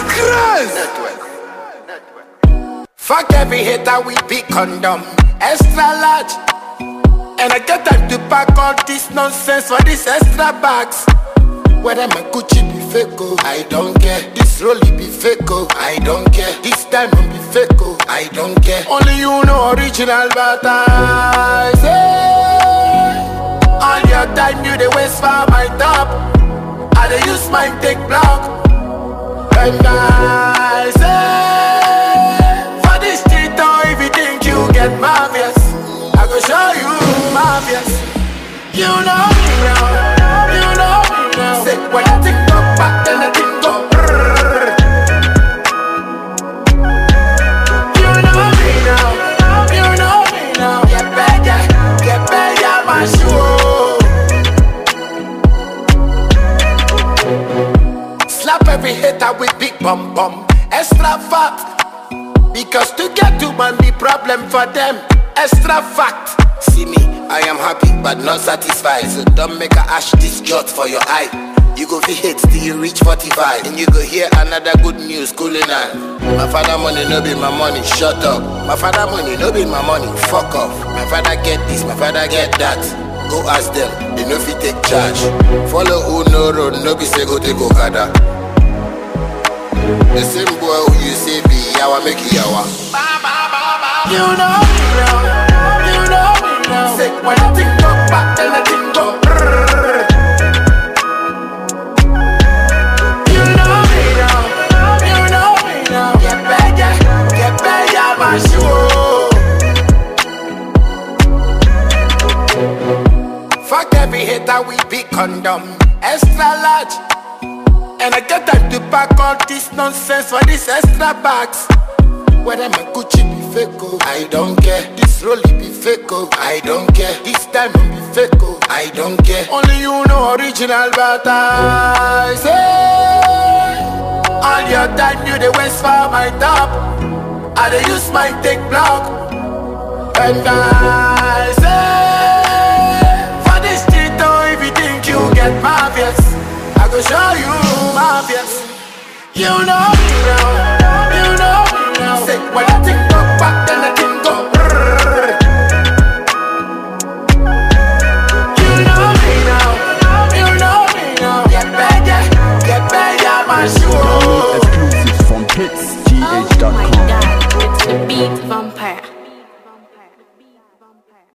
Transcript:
Crazy. Fuck every hater with big condom, extra large. And I get time to pack all this nonsense for these extra bags. Whether my Gucci be fake, oh, I don't care. This Rolly be fake, oh, I don't care. This diamond be fake, oh, I don't care. Only you know original, but I say all your time you the waste for my top. I dey use mine take block. And I say for this street, oh, if you think you get marvelous, I go show you marvelous. You know me now, you know me now. Say when I think go back, then I think go. brrrr. You know me now, you know me now. Get better, get better, my shoe. Slap every hater with big bum bum, extra fat. Because to get to money problem for them, extra fact. See me, I am happy but not satisfied. So don't make a ash this jot for your eye. You go feel hate till you reach 45 And you go hear another good news cooling on My father money no be my money, shut up My father money no be my money, fuck off My father get this, my father get that Go ask them, they no fit take charge Follow who no road, no be say go take Okada The same boy who you say be yawa make you yawa You know me now, you know me now Say when I think go back, then I think go brrrr. You know me now, you know me now Get better, get better, my shoe Fuck every hater with big condom, extra large. And I get time to pack all this nonsense for these extra bags. Whether my Gucci be fake, oh, I don't care. This Rolly be fake, oh, I don't care. This diamond be fake, oh, I don't care. Only you know original, but I say all your time you the waste for my top. I dey use my take block. And I say, for this street, oh, if you think you get marvelous, I go show you marvelous. You know me now, you know me now. Say, when I think go back, then I think go. brrrr. You know me now, you know me now. Get better, get better, my shoe. Exclusive.